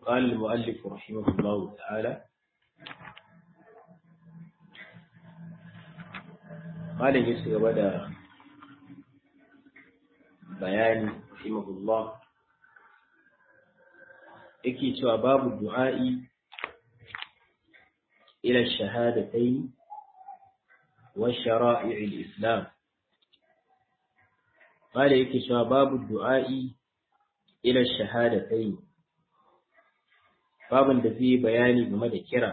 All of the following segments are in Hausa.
قال المؤلف رحمه الله تعالى قال يسر بدا بيان رحمه الله yake cewa babu du'a'i ila shahadatayn wa shara'i'il islam qala yake cewa babu du'a'i ila shahadatayn babin da zai bayani game da kira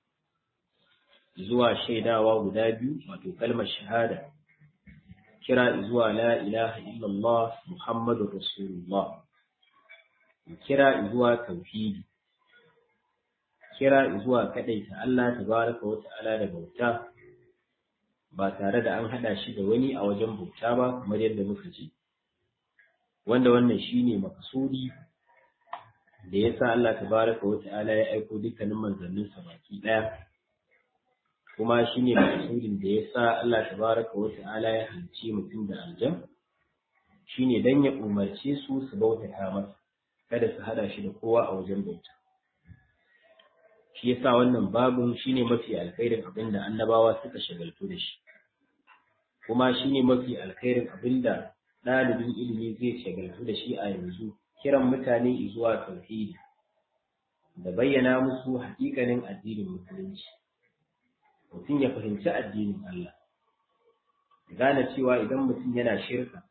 zuwa shaidawa guda biyu wato kalmar shahada kira zuwa la ilaha illallah muhammadur rasulullah kira zuwa tauhidi kira zuwa kadaita Allah tabaraka wa ta'ala da bauta ba tare da an hada shi da wani a wajen bauta ba kamar yadda muka ji wanda wannan shine makasudi da yasa Allah tabaraka wa ta'ala ya aiko dukkanin manzannin sa baki daya kuma shine makasudin da yasa Allah tabaraka wa ta'ala ya halicce mutum da aljan shine dan ya umarce su su bautata masa kada su hada shi da kowa a wajen bauta shi yasa wannan babun shine mafi alkhairin abin da annabawa suka shagaltu da shi kuma shine mafi alkhairin abin da ɗalibin ilimi zai shagaltu da shi a yanzu kiran mutane zuwa tauhidi da bayyana musu hakikanin addinin musulunci mutum ya fahimci addinin Allah gane cewa idan mutum yana shirka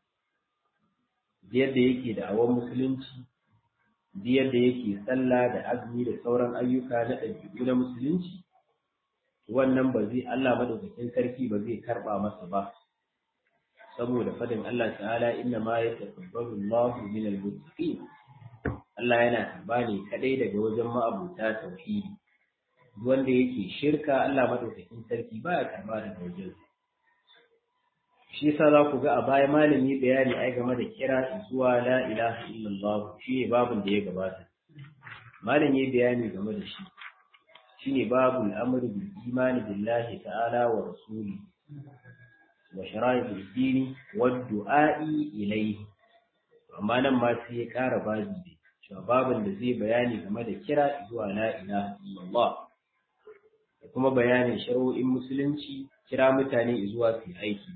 yadda yake da awon musulunci yadda yake sallah da azumi da sauran ayyuka na ɗabi'u na musulunci wannan ba zai Allah madaukakin sarki ba zai karɓa masa ba saboda fadin Allah ta'ala inna ma yataqabbalu Allahu min al-muttaqin Allah yana karba ne kadai daga wajen ma'abuta tauhidi wanda yake shirka Allah madaukakin sarki baya karba daga wajen shi yasa za ku ga a baya malami bayani ai game da kira zuwa la ilaha illallah shi ne babun da ya gabata malami bayani game da shi shine babul amri bil imani billahi ta'ala wa rasuli wa shara'il dini wa du'a'i ilayhi amma nan ma sai ya ƙara babi ne cewa babin da zai bayani game da kira zuwa la ilaha illallah da kuma bayanin shari'o'in musulunci kira mutane zuwa su aiki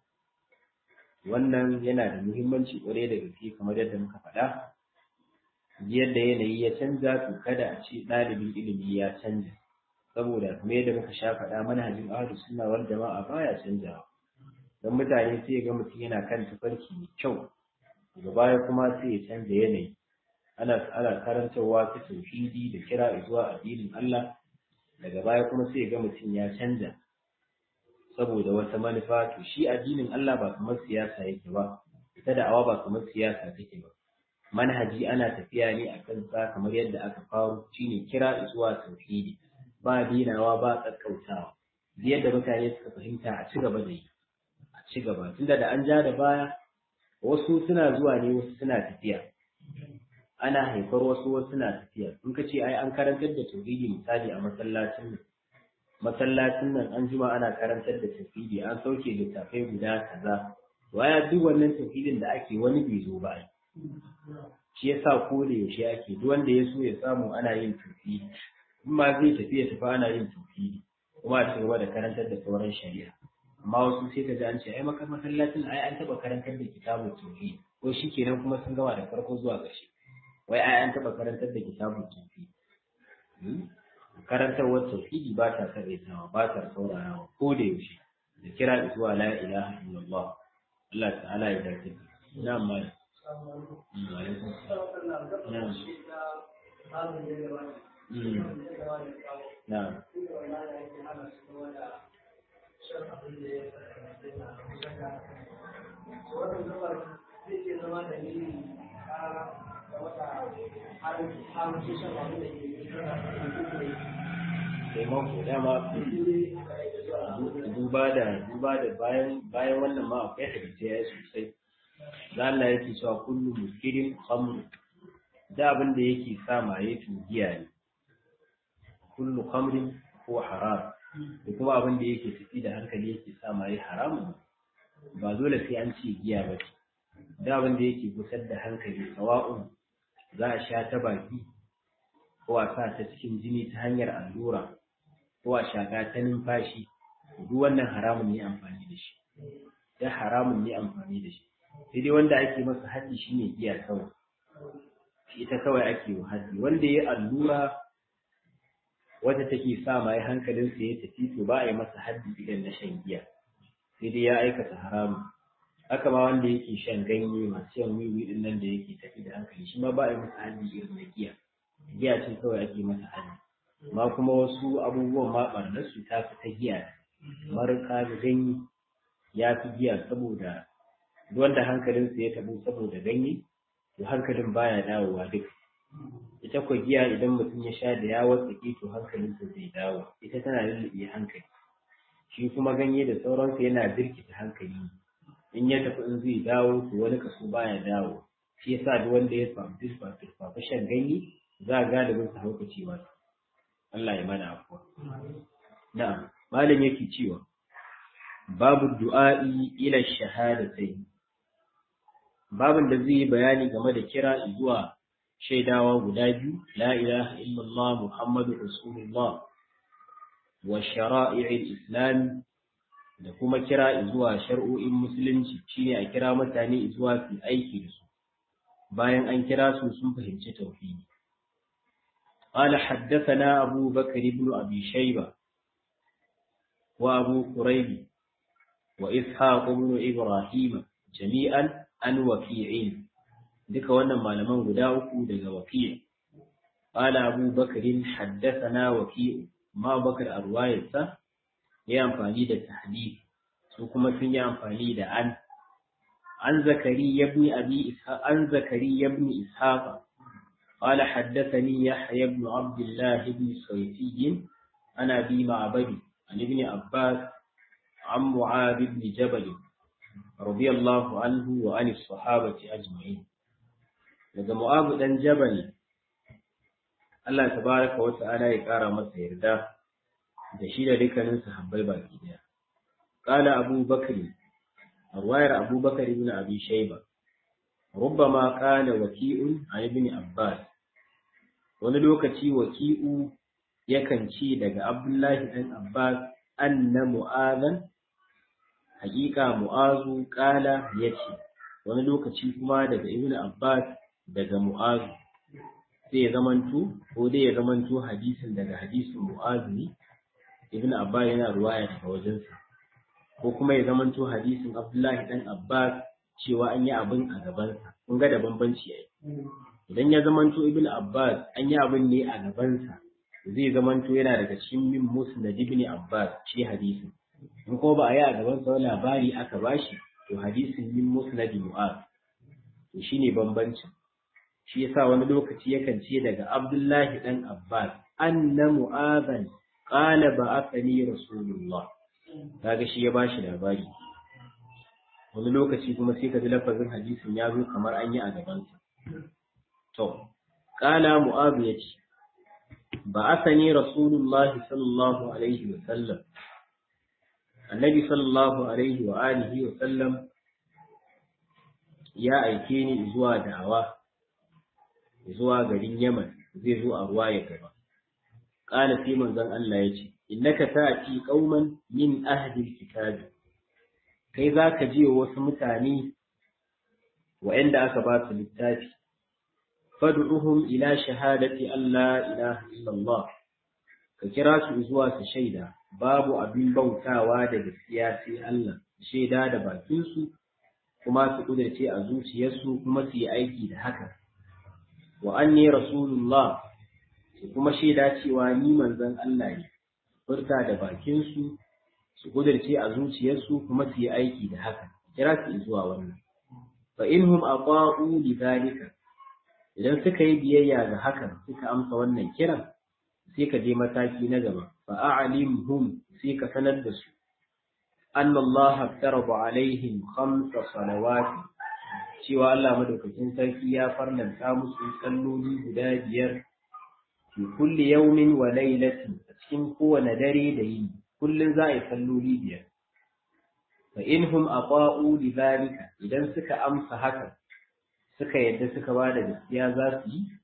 wannan yana da muhimmanci kwarai da gaske kamar yadda muka faɗa yadda yanayi ya canza to kada a ce ɗalibin ilimi ya canza saboda kamar yadda muka sha faɗa manhajin ahlus sunna wal jama'a baya canjawa don mutane sai ga mutum yana kan tafarki mai kyau daga baya kuma sai ya canza yanayi ana ana karantarwa ta tauhidi da kira zuwa addinin Allah daga baya kuma sai ga mutum ya canza saboda wata manufa to shi addinin Allah ba kamar siyasa yake ba ita da awa ba kamar siyasa take ba manhaji ana tafiya ne akan sa kamar yadda aka faru shine kira zuwa tauhidi ba dinawa ba tsakkautawa yadda mutane suka fahimta a ci gaba da yi a ci gaba tunda da an ja da baya wasu suna zuwa ne wasu suna tafiya ana haifar wasu wasu suna tafiya in ka ce ai an karantar da tauhidi misali a masallacin nan masallacin nan an jima ana karantar da tauhidi an sauke littafai guda kaza waya duk wannan tauhidin da ake wani bai zo ba shi yasa ko da yaushe ake duk wanda ya so ya samu ana yin tauhidi in ma zai tafi ya tafi ana yin tauhidi kuma a cigaba da karantar da sauran shari'a amma wasu sai ka ji an ce ai maka masallacin ai an taba karantar da kitabun tauhid ko shikenan kuma sun gama da farko zuwa ƙarshe wai ai an taba karantar da kitabun tauhid karantarwar tauhidi ba ta karaitawa ba ta saurarawa ko da yaushe da kira zuwa la ilaha illallah Allah ta'ala ya dace na amma na taimako dama duba da duba da bayan bayan wannan ma akwai hadisi ya sosai da Allah yake cewa kullu muskirin khamr da abin da yake sa maye to giya ne kullu khamrin ko haram da kuma abin da yake tafi da hankali yake sa maye haramun ba dole sai an ce giya ba ce da abin da yake gusar da hankali sawa'un za a sha ta baki ko a sa ta cikin jini ta hanyar allura ko a shaƙa ta numfashi duk wannan haramun ne amfani da shi da haramun ne amfani da shi sai dai wanda ake masa haddi shine giya kawai ita kawai ake wa haddi wanda ya allura wata take sa mai hankalinsa ya tafi to ba a yi masa haddi idan na shan giya sai dai ya aikata haramun haka ma wanda yake shan ganye masu shan wiwi din nan da yake tafi da hankali shi ma ba a yi masa haddi irin na giya giya ce kawai ake masa haddi amma kuma wasu abubuwan ma ɓarnar su ta fi ta giya kamar kaga ganye ya fi giya saboda wanda hankalinsa ya tabu saboda ganye to hankalin baya dawowa duk ita kwa giya idan mutum ya sha da ya watsake to hankalinsa zai dawo ita tana lulluɓe hankali shi kuma ganye da sauransa yana birkita hankali in ya tafi in zai dawo to wani kaso baya dawo shi yasa duk wanda ya samu turfa shan ganye za a galibin sa haukaci ba Allah ya mana afuwa na'am malam yake cewa babu du'a'i ila shahadatai babin da zai yi bayani game da kira zuwa shaidawa guda biyu la ilaha illallah muhammadu rasulullah wa shara'i'il islam da kuma kira zuwa shar'o'in musulunci shine a kira mutane zuwa su aiki da su bayan an kira su sun fahimci tauhidi قال حدثنا أبو بكر بن أبي شيبة وأبو قريب وإسحاق بن إبراهيم جميعا عن وكيع duka wannan malaman guda uku daga waki' qala abu bakr haddathana waki' ma bakr arwayatsa ya amfani da tahdid su kuma sun yi amfani da an an zakari ibn abi ishaq an zakari ibn ishaq قال حدثني يحيى بن عبد الله بن صيفي عن ابي معبد عن ابن عباس عن معاذ بن جبل رضي الله عنه وعن الصحابة أجمعين daga Mu'abu dan Jabal Allah tabaraka wa ta'ala ya kara masa yarda da shi da dukkanin sahabbai baki daya qala Abu Bakr arwayar Abu Bakr ibn Abi Shayba rubbama qala waki'un an ibn Abbas wani lokaci waki'u yakan ci daga Abdullahi dan Abbas anna mu'adhan haƙiƙa mu'azu ƙala ya ce wani lokaci kuma daga ibn abbas daga mu'azu sai ya zamanto ko dai ya zamanto hadisin daga hadisin mu'azu ne ibn abbas yana ruwaya daga wajensa ko kuma ya zamanto hadisin abdullahi dan abbas cewa an yi abin a gabansa kun ga da bambanci yayi idan ya zamanto ibn abbas an yi abin ne a gabansa zai zamanto yana daga cikin min musnad ibn abbas shi hadisin in ko ba a yi a gaban sa labari aka bashi to hadisin min musnad mu'az to shine bambancin shi yasa wani lokaci yakan ce daga abdullahi dan abbas anna mu'azan qala ba'athani rasulullah kaga shi ya bashi labari wani lokaci kuma sai ka ji lafazin hadisin ya zo kamar an yi a gaban sa to qala mu'az yace ba'athani rasulullah sallallahu alaihi wa sallam annabi sallallahu alaihi wa alihi wa sallam ya aike ni zuwa da'awa zuwa garin Yaman zai zo a ruwa ya gaba qala sai manzon Allah ya ce innaka ta'ti qauman min ahli alkitab kai zaka je wasu mutane wa'anda aka ba su littafi fad'uhum ila shahadati alla ilaha illallah ka kira su zuwa su shaida babu abin bautawa da gaskiya sai Allah shaida da bakinsu kuma su kudace a zuciyarsu kuma su yi aiki da haka wa anni rasulullah su kuma shaida cewa ni manzon Allah ne furta da bakinsu su kudace a zuciyarsu kuma su yi aiki da haka kira su zuwa wannan fa inhum aqa'u li dhalika idan suka yi biyayya ga hakan suka amsa wannan kiran sai ka je mataki na gaba fa a'limhum sai ka sanar da su anna Allah farada alaihim khamsa salawat cewa Allah madaukakin sarki ya farlanta musu salloli guda biyar fi kulli yawmin wa laylatin a cikin kowane dare da yini kullun za a yi salloli biyar fa inhum ata'u li dhalika idan suka amsa haka suka yadda suka ba da gaskiya za su yi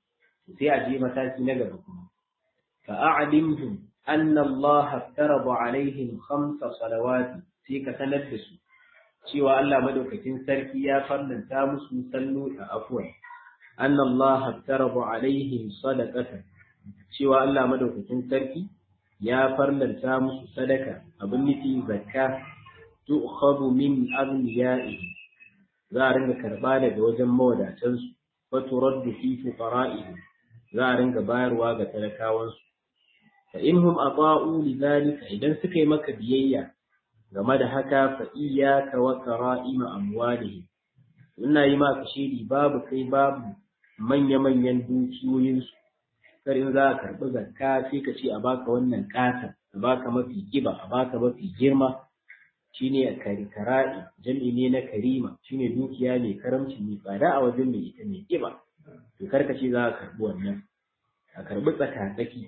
sai a je mataki na gaba kuma fa a'limhum anna Allah farada alaihim khamsa salawati sai ka sanar da su cewa Allah madaukakin sarki ya farlanta musu sallo a afwan anna Allah farada alaihim sadaqatan cewa Allah madaukakin sarki ya farlanta musu sadaka abin nufi zakka tu'khadhu min aghniyaihim za a ringa karba daga wajen mawadatansu wa turaddu fi fuqara'ihim za a ringa bayarwa ga talakawansu fa inhum ata'u lidhalika idan suka yi maka biyayya game da haka fa iyyaka wa qara'ima amwalihim ina yi maka shiri babu kai babu manya-manyan dukiyoyinsu kar in za a karɓi zakka sai ka ce a baka wannan ƙasa a baka mafi kiba a baka mafi girma shine a kara'i jam'i ne na karima shine dukiya mai karamci mai tsada a wajen mai ita mai kiba to kar ka ce za a karɓi wannan a karɓi tsaka-tsaki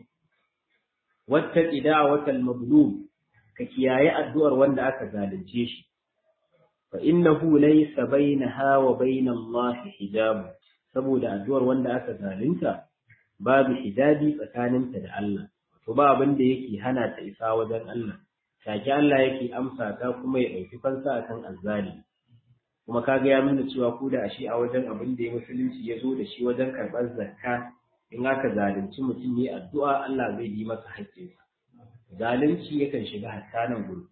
wata ƙida wata mablum ka kiyaye addu'ar wanda aka zalunce shi fa innahu laysa bainaha wa bainal Allah hijab saboda addu'ar wanda aka zalunta babu hijabi tsakaninta da Allah to ba abin da yake hana ta isa wajen Allah take Allah yake amsa ta kuma ya ɗauki fansa akan azzali kuma kaga ya nuna cewa ko da ashe a wajen abin da ya musulunci ya zo da shi wajen karɓar zakka in aka zalunci mutum ne addu'a Allah zai yi masa haƙƙinsa zalunci yakan shiga hatta nan gudu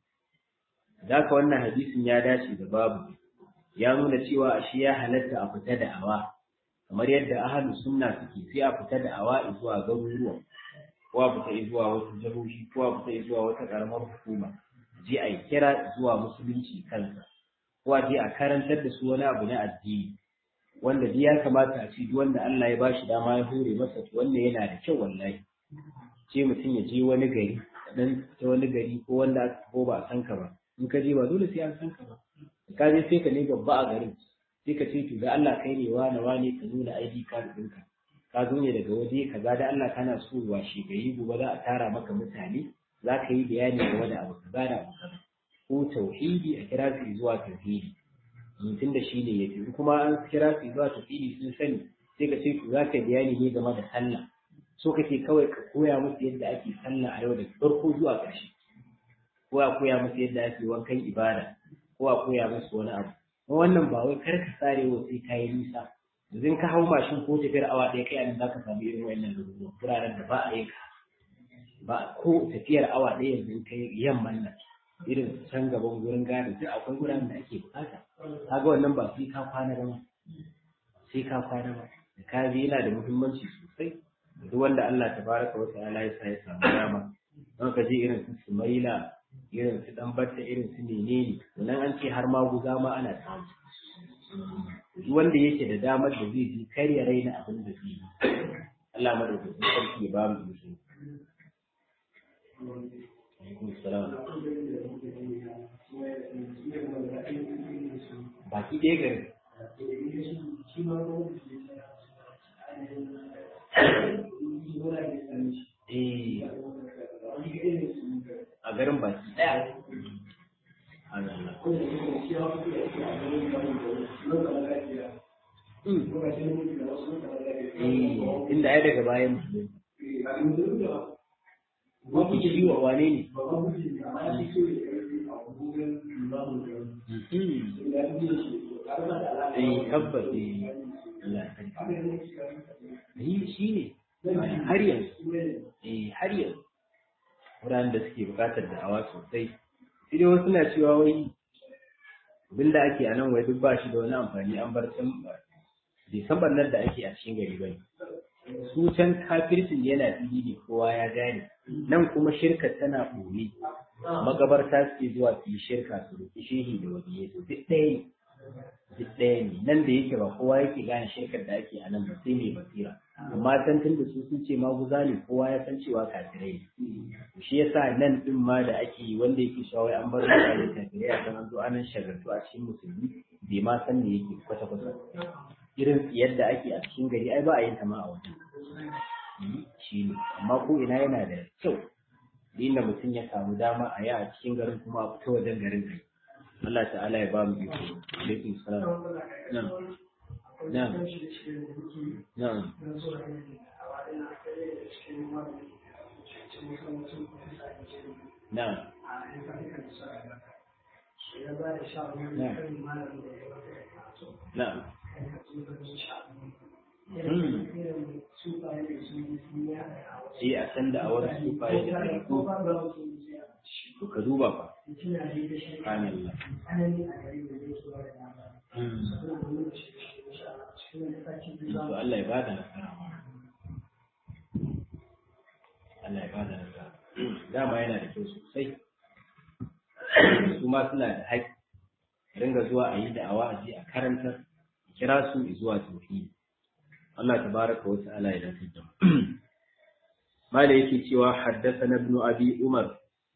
Daka wannan hadisin ya dace da babu ya nuna cewa ashe ya halatta a fita da awa kamar yadda ahlus sunna suke sai a fita da awa zuwa garuruwan ko a fita zuwa wasu jihohi ko a fita zuwa wata karamar hukuma je a yi kira zuwa musulunci kansa ko a je a karantar da su wani abu na addini wanda duk ya kamata a ci duk wanda Allah ya bashi dama ya hore masa to wannan yana da kyau wallahi ce mutum ya je wani gari dan ta wani gari ko wanda ko ba a san ka ba in ka je ba dole sai an san ka ba ka je sai ka ne babba a garin sai ka ce to da Allah kai ne wane wane ka nuna ID card ɗinka ka zo ne daga waje kaza da Allah kana so washe gari gobe za a tara maka mutane za ka yi bayani game da abu kaza da abu kaza ko tauhidi a kira su zuwa tauhidi mutum da shi ne ya fi kuma an kira su zuwa tauhidi sun sani sai ka ce to za ka bayani ne game da sallah so kake kawai ka koya musu yadda ake sallah a yau da farko zuwa ƙarshe ko a koya musu yadda ake wankan ibada ko a koya musu wani abu wannan ba wai kar ka sare wa sai kayi nisa yanzu ka hau mashin ko tafiyar awa ɗaya kai anan zaka samu irin wannan rubutu wuraren da ba a yi ba ko tafiyar awa ɗaya yanzu kai yamman nan irin can gaban gurin gado duk akwai wuraren da ake bukata kaga wannan ba sai ka kwana ba sai ka kwana ba da ka yana da muhimmanci sosai duk wanda Allah tabaraka wa ta'ala ya sa ya samu dama don ka je irin su Sumaila irin su dan batta irin su menene nan an ce har ma guza ma ana samu duk wanda yake da damar da zai ji kar ya raina abin da zai yi Allah madaukakin sarki ya ba mu izini baki ɗaya gari a garin baki ɗaya inda ai daga bayan Wani shi wa wane ne? Eh tabbas eh Allah shi ne har yanzu eh har yanzu wuraren da suke bukatar da'awa sosai sai dai wasu na cewa wai abinda ake a nan wai duk ba shi da wani amfani an bar can bai san barnar da ake a cikin gari bane su can kafircin yana fili ne kowa ya gane nan kuma shirka tana ɓoye magabarta suke zuwa su yi shirka su roƙi shehi da wani duk ɗaya ne duk ɗaya ne nan da yake ba kowa yake gane shirkar da ake a nan ba sai mai basira amma can tun da su sun ce maguza ne kowa ya san cewa kafirai ne shi yasa nan din ma da ake yi wanda yake shawai an bar mutane kafirai a kan an zo anan shagartu a cikin musulmi bai ma san me yake kwata kwata irin yadda ake a cikin gari ai ba a yin ta ma a wajen shi ne amma ko ina yana da kyau inda mutum ya samu dama a yi a cikin garin kuma a fita wajen garin kai Allah ta'ala ya ba mu iko alaikum salam na'am na'am na'am na'am na'am Eh a san da awar sufaye da ɗariƙo to ka duba fa subhanallah to Allah ya bada nasara Allah ya bada nasara dama yana da kyau sosai su ma suna da haƙƙi ringa zuwa a yi da'awa a je a karantar kira su zuwa tauhidi Allah tabaraka wa ta'ala ya dace da mu mala yake cewa haddathana ibn abi umar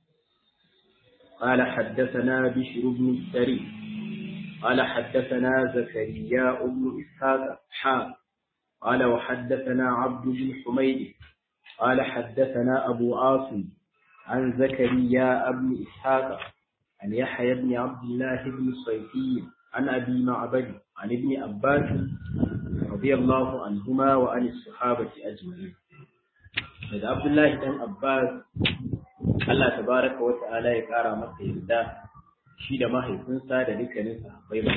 قال حدثنا بشر بن السري قال حدثنا زكريا بن إسحاق حا قال وحدثنا عبد بن حميد قال حدثنا أبو عاصم عن زكريا بن إسحاق عن يحيى بن عبد الله بن الصيفي عن أبي معبد عن ابن عباس رضي الله عنهما وعن الصحابة أجمعين daga Abdullahi dan Abbas Allah tabaraka wa ta'ala ya kara masa yarda shi da mahaifinsa da dukkanin sahabbai ba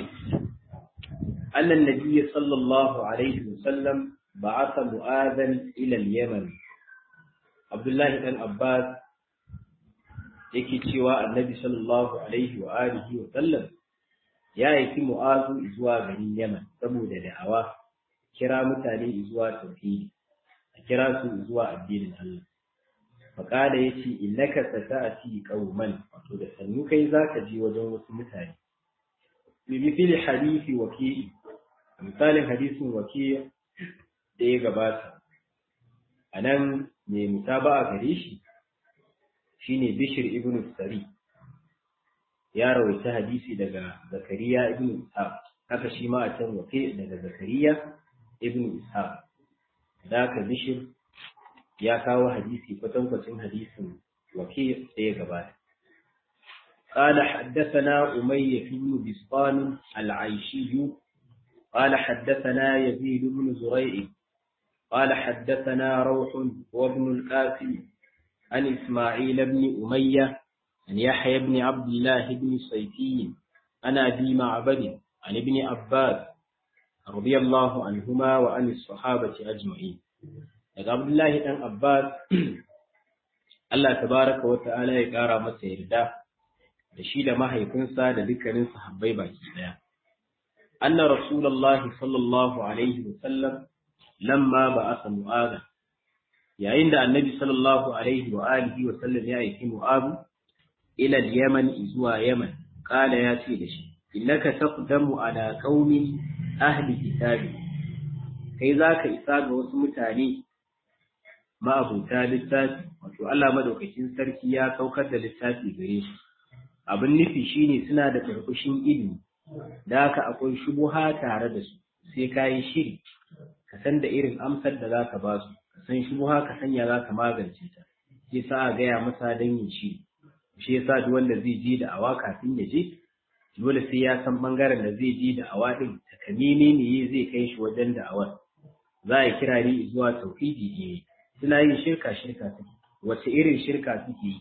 annan nabiyyi sallallahu alaihi wasallam ba'atha mu'adhan ila al-yaman Abdullahi dan Abbas yake cewa annabi sallallahu alaihi wa alihi wa sallam ya aiki mu'azu zuwa garin Yaman saboda da'awa kira mutane zuwa tauhidi a kira su zuwa addinin Allah faƙada ya ce innaka sata'ati qauman wato da sannu kai zaka je wajen wasu mutane bi mithli hadisi waki misalin hadisin waki da ya gabata anan mai mutaba'a gare shi shine Bishir ibn Sari ya rawaita hadisi daga Zakariya ibn Ishaq haka shi ma a can wake daga Zakariya ibn Ishaq da ka Bishir ya kawo hadisi kwatankwacin hadisin wake da ya gabata قال حدثنا أمية بن بسطام العيشي قال حدثنا يزيد بن زريع قال حدثنا روح وابن القاسم عن إسماعيل بن أمية عن يحيى بن عبد الله بن صيفي عن أبي معبد عن ابن عباس رضي الله عنهما وعن الصحابة أجمعين daga Abdullahi ɗan Abbas Allah tabaraka wa ta'ala ya ƙara masa yarda da shi da mahaifinsa da dukkanin sahabbai baki ɗaya. Anna Rasulullah sallallahu alaihi wa sallam lamma ba asa mu'aza yayin da annabi sallallahu alaihi wa alihi wa sallam ya aiki mu'azu ila yaman zuwa yaman kala ya ce da shi innaka taqdamu ala qaumi ahli kitabi kai zaka isa ga wasu mutane ma'abuta littafi wato Allah madaukakin sarki ya saukar da littafi gare su abin nufi shine suna da karkushin ilimi da haka akwai shubuha tare da su sai ka yi shiri ka san da irin amsar da za ka ba su ka san shubuha ka sanya za ka magance ta sai sa a gaya masa don yin shiri shi yasa duk wanda zai je da awa kafin ya je dole sai ya san bangaren da zai je da awa din takamini ne zai kai shi wajen da awar za a kira ni zuwa tauhidi ne suna yin shirka shirka suke wace irin shirka suke yi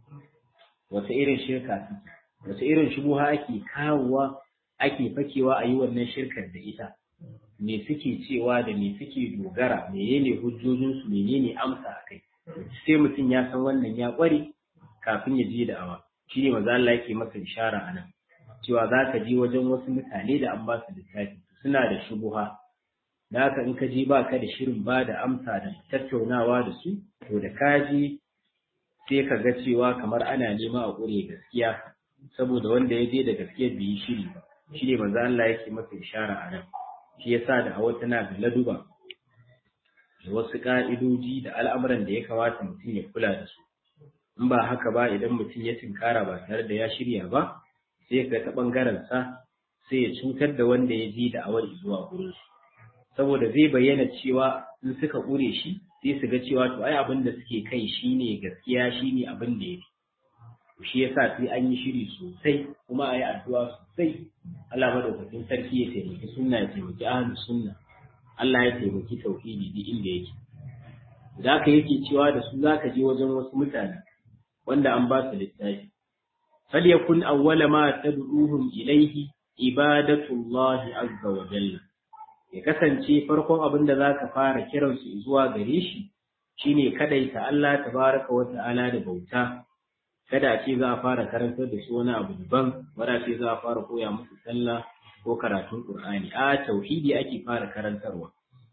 wace irin shirka suke wace irin shubuha ake kawowa ake fakewa a yi wannan shirkar da ita me suke cewa da me suke dogara menene hujjojinsu menene amsa a kai sai mutum ya san wannan ya kware kafin ya je da awa shi ne maza Allah yake masa ishara a nan cewa za ka je wajen wasu mutane da an ba su littafi suna da shubuha da haka in ka je ba ka da shirin ba da amsa da tattaunawa da su to da ka je sai ka ga cewa kamar ana nema a ƙure gaskiya saboda wanda ya je da gaskiya bai yi shiri ba shi ne maza Allah yake masa ishara a nan shi yasa da hawa tana da laduba da wasu ƙa'idoji da al'amuran da ya kamata mutum ya kula da su in ba haka ba idan mutum ya tinkara ba tare da ya shirya ba sai ka ta ɓangaren sa sai ya cutar da wanda ya ji da awar zuwa gurin su saboda zai bayyana cewa in suka ƙure shi sai su ga cewa to ai abin da suke kai shine gaskiya shine abin da ya fi shi yasa sai an yi shiri sosai kuma a yi addu'a sosai Allah madaukakin sarki ya taimaki sunna ya taimaki ahlus sunna Allah ya taimaki tauhidi duk inda yake da ka yake cewa da su zaka je wajen wasu mutane wanda an ba su littafi falyakun awwala ma tad'uhum ilayhi ibadatullahi azza wa jalla ya kasance farkon abin da zaka fara kiransu zuwa gare shi shine kadaita Allah tabaraka wa ta'ala da bauta kada a ce za a fara karantar da su wani abu daban wanda ce za a fara koya musu sallah ko karatun Qur'ani a tauhidi ake fara karantarwa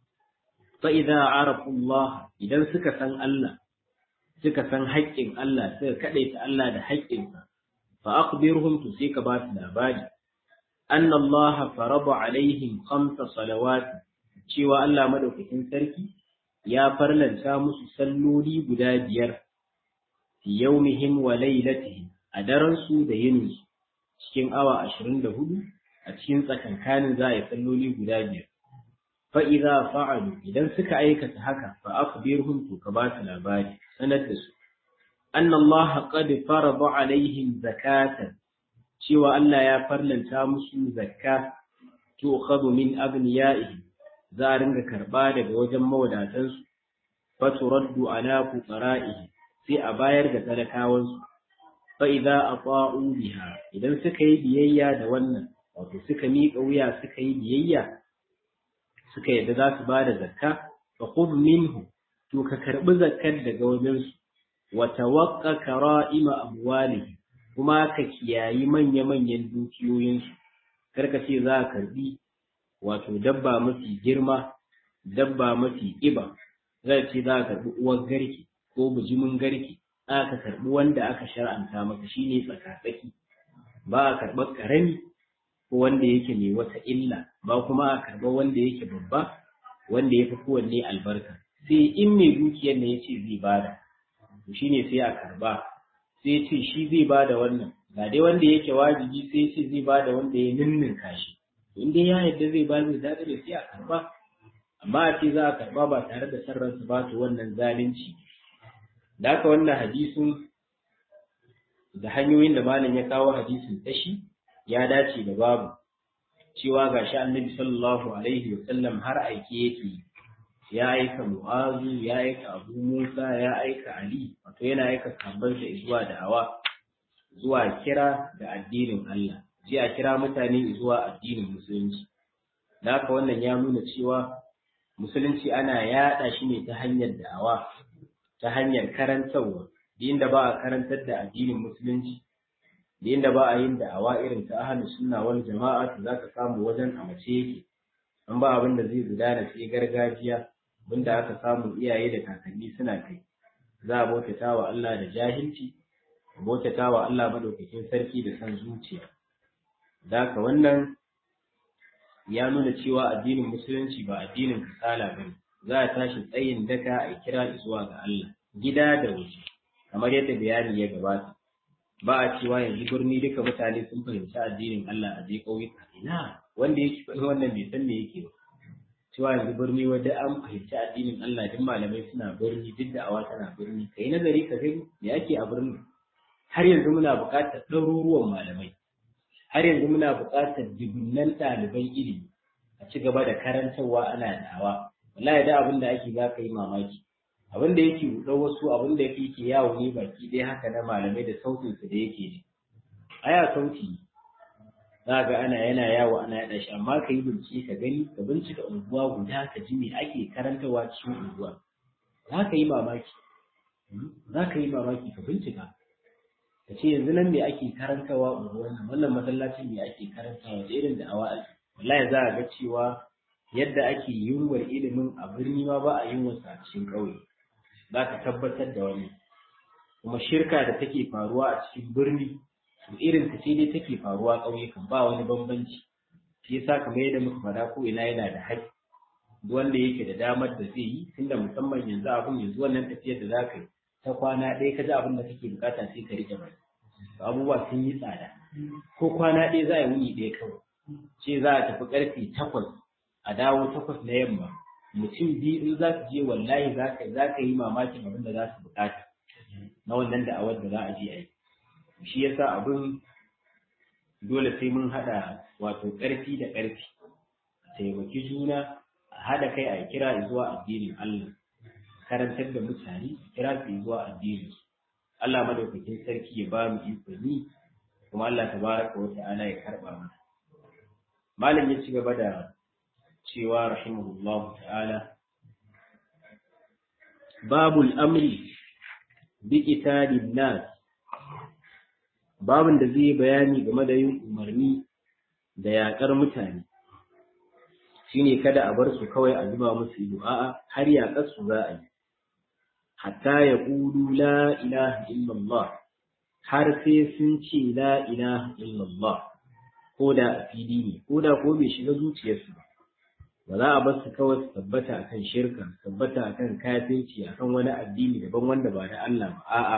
fa idza arafu Allah idan suka san Allah suka san haƙƙin Allah suka kadaita Allah da haƙƙinsa fa akhbirhum to sai ka ba su labari anna Allah farada alaihim khamsa salawat cewa Allah madaukakin sarki ya farlanta musu salloli guda biyar fi yaumihim wa lailatihim a daren su da yinin su cikin awa 24 a cikin tsakankanin za a yi salloli guda biyar fa idza fa'alu idan suka aikata haka fa akhbirhum to ka ba su labari sanar da su anna Allah qad farada alaihim zakatan cewa Allah ya farlanta musu zakka to khadu min abniyaihim za a ringa karba daga wajen mawadatansu fa turaddu ala fuqara'ihi sai a bayar da talakawansu fa idza ata'u biha idan suka yi biyayya da wannan wato suka miƙa wuya suka yi biyayya suka yadda za su bada zakka fa khudh minhu to ka karbi zakkar daga wajen su wa tawaqqa kara'ima amwalihi kuma ka kiyayi manya-manyan dukiyoyinsu karka ce za ka karbi wato dabba mafi girma dabba mafi ƙiba zai ce za ka karbi uwar garki ko bijimin garki aka karbi wanda aka shar'anta maka shine tsakatsaki ba a karɓar ƙarami ko wanda yake mai wata illa ba kuma a karɓa wanda yake babba wanda ya fi kowanne albarka sai in mai dukiyar ne ya ce zai bada shine sai a karba sai ce shi zai bada wannan ga dai wanda yake wajibi sai ce zai bada wanda ya ninninka shi in dai ya yadda zai ba zai daɗa da sai a karba amma a ce za a karba ba tare da san ransa ba to wannan zalunci da haka wannan hadisin da hanyoyin da malam ya kawo hadisin tashi ya dace da babu cewa gashi annabi sallallahu alaihi wa sallam har aike yake ya aika mu'azu ya aika abu musa ya aika ali wato yana aika sahabbansa zuwa da'awa zuwa kira da addinin Allah ji a kira mutane zuwa addinin musulunci da haka wannan ya nuna cewa musulunci ana yaɗa shi ne ta hanyar da'awa ta hanyar karantarwa inda ba a karantar da addinin musulunci da inda ba a yin da'awa irin ta ahlus sunna wal jama'a to zaka samu wajen a mace yake an ba abin da zai gudana sai gargajiya abinda aka samu iyaye da kakanni suna kai za a bautata wa Allah da jahilci a bautata wa Allah madaukakin sarki da san zuciya da wannan ya nuna cewa addinin musulunci ba addinin kasala ba za a tashi tsayin daka a kira zuwa ga Allah gida da waje kamar yadda bayani ya gabata ba a cewa yanzu birni duka mutane sun fahimci addinin Allah a je ƙauyuka ina wanda yake faɗi wannan bai san me yake ba cewa yanzu birni wanda an fahimci addinin Allah duk malamai suna birni duk da awa tana birni kai nazari ka gani me ake a birni har yanzu muna buƙatar ɗaruruwan malamai har yanzu muna buƙatar dubunnan ɗaliban ilimi a ci gaba da karantarwa ana da'awa wallahi da abin da ake za ka yi mamaki abin da yake buɗe wasu abin da yake ke yawo ne baki ɗaya haka na malamai da sautin su da yake ji aya sauti za ga ana yana yawo ana yaɗa shi amma ka yi bincike ka gani ka bincika unguwa guda ka ji me ake karantarwa cikin unguwa za ka yi mamaki za ka yi mamaki ka bincika ka ce yanzu nan me ake karantawa unguwar nan wannan masallacin me ake karantawa da irin da awa ake wallahi za a ga cewa yadda ake yunwar ilimin a birni ma ba a yunwar sa a cikin ƙauye za ka tabbatar da wani kuma shirka da take faruwa a cikin birni to irin ta ce dai take faruwa ƙauyukan ba wani bambanci shi yasa kamar yadda muka faɗa ko ina yana da haƙƙi wanda yake da damar da zai yi tunda musamman yanzu abin yanzu wannan tafiyar da za ka yi ta kwana ɗaya ka ji abin da kake bukata sai ka rike bai abubuwa sun yi tsada ko kwana ɗaya za a yi wuni ɗaya kawai ce za a tafi ƙarfe takwas a dawo takwas na yamma mutum biyu in za su je wallahi za ka za ka yi mamakin abin da za su bukata na wannan da'awar da za a je a yi shi yasa abin dole sai mun haɗa wato ƙarfi da ƙarfi taimaki juna a haɗa kai a kira zuwa addinin Allah karantar da mutane kira su zuwa addini Allah madaukakin sarki ya ba mu iko ni kuma Allah tabaraka wa ta'ala ya karba mana malam ya ci gaba da cewa rahimahullahu ta'ala babul amri bi qitalin nas babin da zai bayani game da yin umarni da yakar mutane shine kada a bar su kawai a zuba musu ido a'a har yakar su za a yi hatta ya qulu la ilaha illallah har sai sun ce la ilaha illallah ko da a fili ne ko da ko bai shiga zuciyarsu ba ba za a bar su kawai su tabbata akan shirka su tabbata akan kafirci akan wani addini daban wanda ba da Allah ba a'a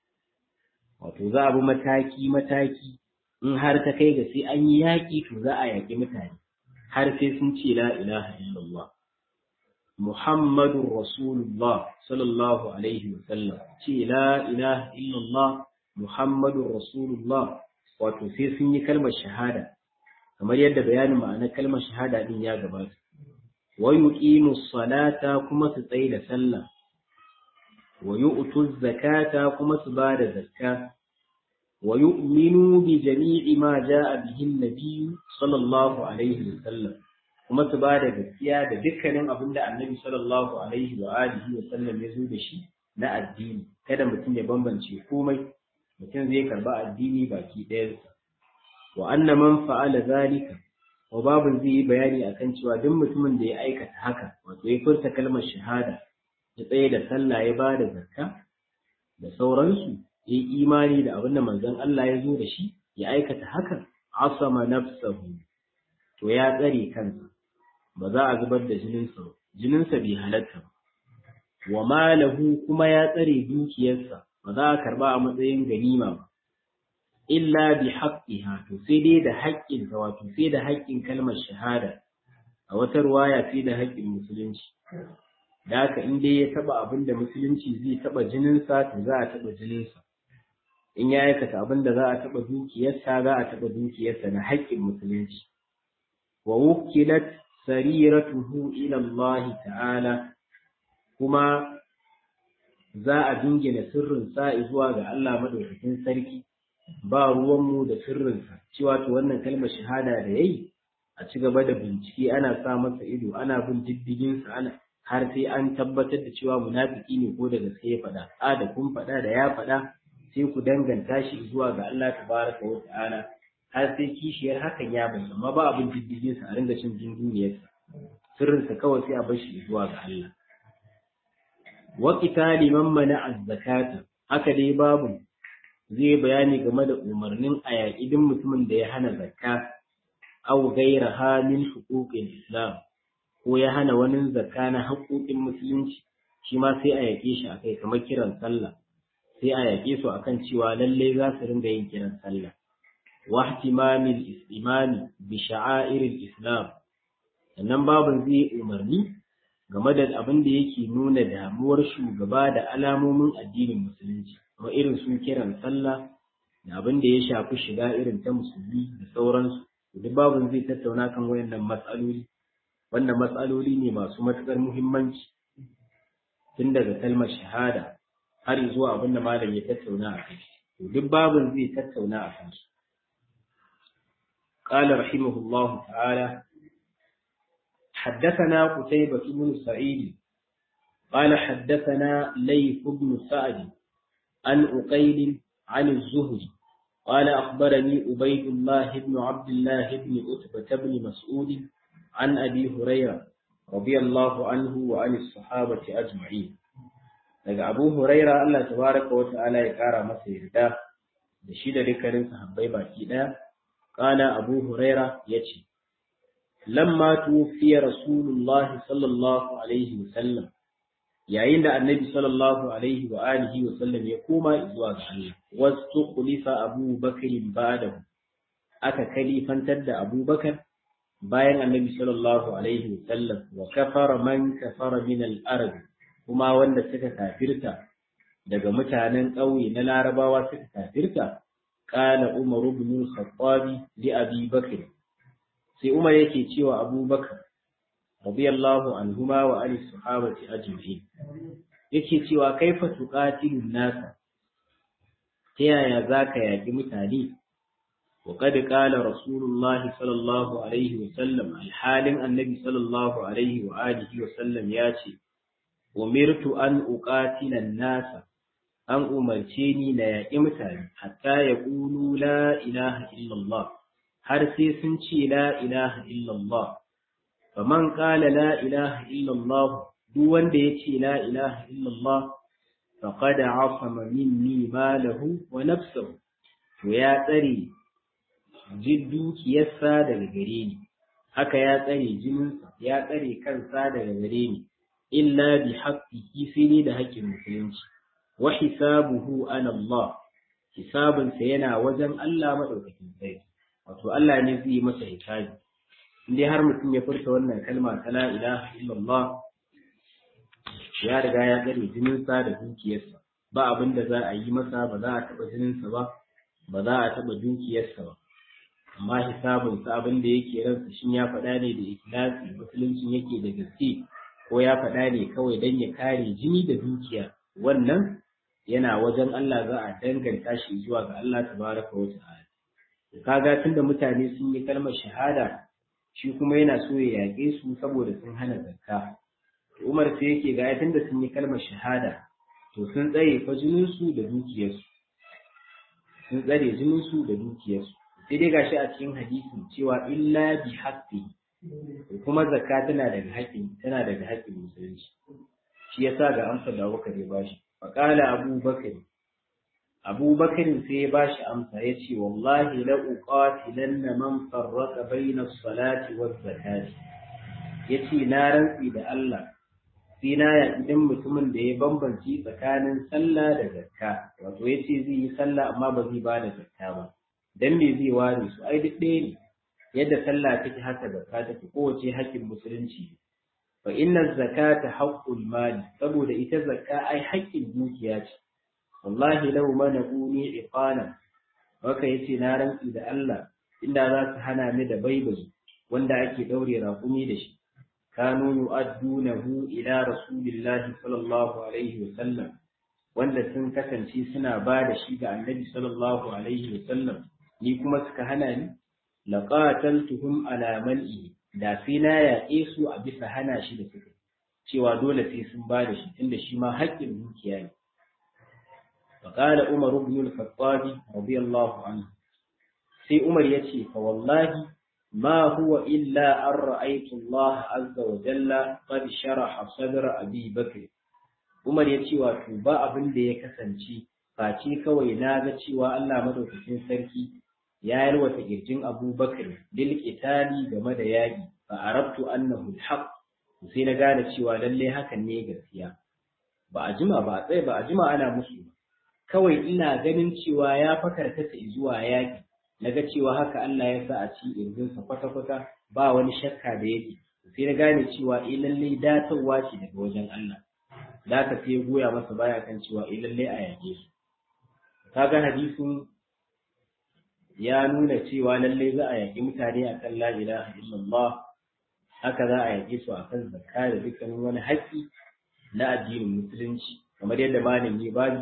wato za a bi mataki mataki in har ta kai ga sai an yi yaƙi to za a yaƙi mutane har sai sun ce la ilaha illallah Muhammadun Rasulullah sallallahu alaihi wa sallam ce la ilaha illallah Muhammadun Rasulullah wato sai sun yi kalmar shahada kamar yadda bayanin ma'anar kalmar shahada din ya gabata wa yuqimu salata kuma su tsaye da sallah wa yu'tu zakata kuma su ba da zakka wa yu'minu bi jami'i ma ja'a bihi an-nabiy sallallahu alaihi wa sallam kuma su ba da gaskiya da dukkanin abin da annabi sallallahu alaihi wa alihi wa sallam ya zo da shi na addini kada mutum ya bambance komai mutum zai karba addini baki ɗayansa wa anna man fa'ala zalika wa babu zai yi bayani akan cewa duk mutumin da ya aikata haka wato ya furta kalmar shahada ya tsaye da sallah ya bada zakka da sauransu ya yi imani da abin da manzon Allah ya zo da shi ya aikata haka asama nafsahu to ya tsare kansa ba za a zubar da jininsa ba jininsa bai halatta ba wa malahu kuma ya tsare dukiyarsa ba za a karba a matsayin ganima ba illa bi haqqiha to sai dai da haƙƙin ta wato sai da haƙƙin kalmar shahada a wata ruwaya sai da haƙƙin musulunci da haka in dai ya taba abin da musulunci zai taba jininsa to za a taba jininsa in ya aikata abin da za a taba dukiyarsa za a taba dukiyarsa na haƙƙin musulunci wa wukilat sariratuhu ila Allah ta'ala kuma za a dingina sirrin sa zuwa ga Allah madaukakin sarki ba ruwanmu da sirrinsa cewa to wannan kalmar shahada da yayi a ci gaba da bincike ana sa masa ido ana bin diddigin sa ana har sai an tabbatar da cewa munafiki ne ko da gaske ya faɗa a da kun faɗa da ya faɗa sai ku danganta shi zuwa ga Allah tabaraka wa ta'ala har sai kishiyar hakan ya bayyana amma ba abin diddigin sa a ringa cin dunduniyarsa sirrinsa kawai sai a bar shi zuwa ga Allah wa qitali man mana zakata haka dai babu zai bayani game da umarnin a yaƙi duk mutumin da ya hana zakka aw ghayraha min huquqil islam ko ya hana wani zakka na haƙoƙin musulunci shi ma sai a yaƙe shi akai kamar kiran sallah sai a yaƙe su akan cewa lalle za su ringa yin kiran sallah wa ihtimamil imani bi sha'airil islam sannan babin zai umarni game da abin da yake nuna damuwar shugaba da alamomin addinin musulunci kuma irin su kiran sallah da abin da ya shafi shiga irin ta musulmi da sauransu duk babin zai tattauna kan wayannan matsaloli wannan matsaloli ne masu matuƙar muhimmanci tun daga kalmar shahada har zuwa abin da malam ya tattauna a kai duk babin zai tattauna a kansu قال رحمه الله تعالى حدثنا قتيبة بن سعيد قال حدثنا ليث بن سعد عن أقيل عن الزهري قال أخبرني عبيد الله بن عبد الله بن أتبة بن مسعود عن أبي هريرة رضي الله عنه وعن الصحابة أجمعين daga Abu Huraira Allah tabaraka wa ta'ala ya kara masa yarda da shi da dukkanin sahabbai baki daya kana Abu Huraira yace lamma tufiya Rasulullahi sallallahu alaihi wa sallam yayin da annabi sallallahu alaihi wa alihi wa sallam ya koma zuwa ga Allah wasu khulifa Abu Bakr ba'dahu aka kalifantar da Abu Bakar bayan annabi sallallahu alaihi wa sallam wa kafara man kafara min al-arab kuma wanda suka kafirta daga mutanen ƙauye na larabawa suka kafirta qala Umar ibn al-Khattab li Abi Bakr sai Umar yake cewa Abu Bakar radiyallahu anhuma wa ali sahabati ajma'in yake cewa kaifa tuqatilun nasa ta yaya zaka yaki mutane وقد قال رسول الله صلى الله عليه وسلم الحال النبي صلى الله عليه وآله وسلم ياتي أمرت أن أقاتل الناس أن أمرتني لا يمتن حتى يقولوا لا إله إلا الله har sai sun ce la ilaha illallah faman qala la ilaha illallah duk wanda ya ce la ilaha illallah faqad asama minni malahu wa nafsuhu to ya tsare jin dukiyarsa daga gare ni haka ya tsare jininsa ya tsare kansa daga gare ni illa bi haqqihi sai ne da haƙƙin musulunci wa hisabuhu ala Allah hisabinsa yana wajen Allah madaukakin sarki wato Allah ne zai yi masa hisabi indai har mutum ya furta wannan kalma ta la ilaha illallah ya riga ya tsare jininsa da dukiyarsa ba abin da za a yi masa ba za a taɓa jininsa ba ba za a taɓa dukiyarsa ba amma hisabinsa abin da yake ransa shin ya faɗa ne da ikhlasi musuluncin yake da gaske ko ya faɗa ne kawai don ya kare jini da dukiya wannan yana wajen Allah za a danganta shi zuwa ga Allah tabaraka wa ta'ala kaga tunda mutane sun yi kalmar shahada shi kuma yana so ya yaƙe su saboda sun hana zakka Umar sai yake ga tunda sun yi kalmar shahada to sun tsare fa jininsu da dukiyarsu sun tsare jininsu da dukiyarsu sai dai gashi a cikin hadisin cewa illa bi haqqi kuma zakka tana daga haƙƙin tana daga haƙƙin musulunci shi yasa ga amsa da Abubakar ya bashi faqala Abu Bakar Abu Bakar sai ya bashi amsa yace wallahi la uqatilanna man farraqa bayna as-salati waz-zakati yace na rantsi da Allah sai na ya idan mutumin da ya bambanci tsakanin sallah da zakka wato yace zai yi sallah amma ba zai ba da zakka ba dan me zai ware su ai duk ɗaya ne yadda sallah take haka zakka take kowace haƙƙin musulunci fa inna zakata haqqul mali saboda ita zakka ai haƙƙin dukiya ce wallahi law manaquni iqana haka yace na rantsi da Allah inda za su hana ni da baibayi wanda ake daure raƙumi da shi kanu yu'addunahu ila rasulillahi sallallahu alaihi wa sallam wanda sun kasance suna ba da shi ga annabi sallallahu alaihi wa sallam ni kuma suka hana ni laqataltuhum ala man'i da sai na yaƙe su a bisa hana shi da suka cewa dole sai sun ba da shi tunda shi ma haƙƙin dukiya ne فقال عمر بن الخطاب رضي الله عنه سي عمر يتي فوالله ما هو إلا أن رأيت الله عز وجل قد شرح صدر أبي بكر عمر يتي وتوبا أبن دي كسنشي فاتي كوي ناغا cewa Allah madaukakin sarki ya yalwata kirjin Abu Bakr bil qitali game da yaki fa arabtu annahu al-haq sai na gane cewa lalle hakan ne gaskiya ba a jima ba a tsaye ba a jima ana musu ba kawai ina ganin cewa ya fakarkata zuwa yaki naga cewa haka Allah ya sa a ci irzinsa kwata-kwata ba wani shakka da yake sai na gane cewa eh lalle datarwa ce daga wajen Allah da ka sai goya masa baya kan cewa eh lalle a yake su kaga hadisin ya nuna cewa lalle za a yaki mutane akan la ilaha illallah haka za a yake su akan zakka da dukkanin wani haƙƙi na addinin musulunci kamar yadda malami bani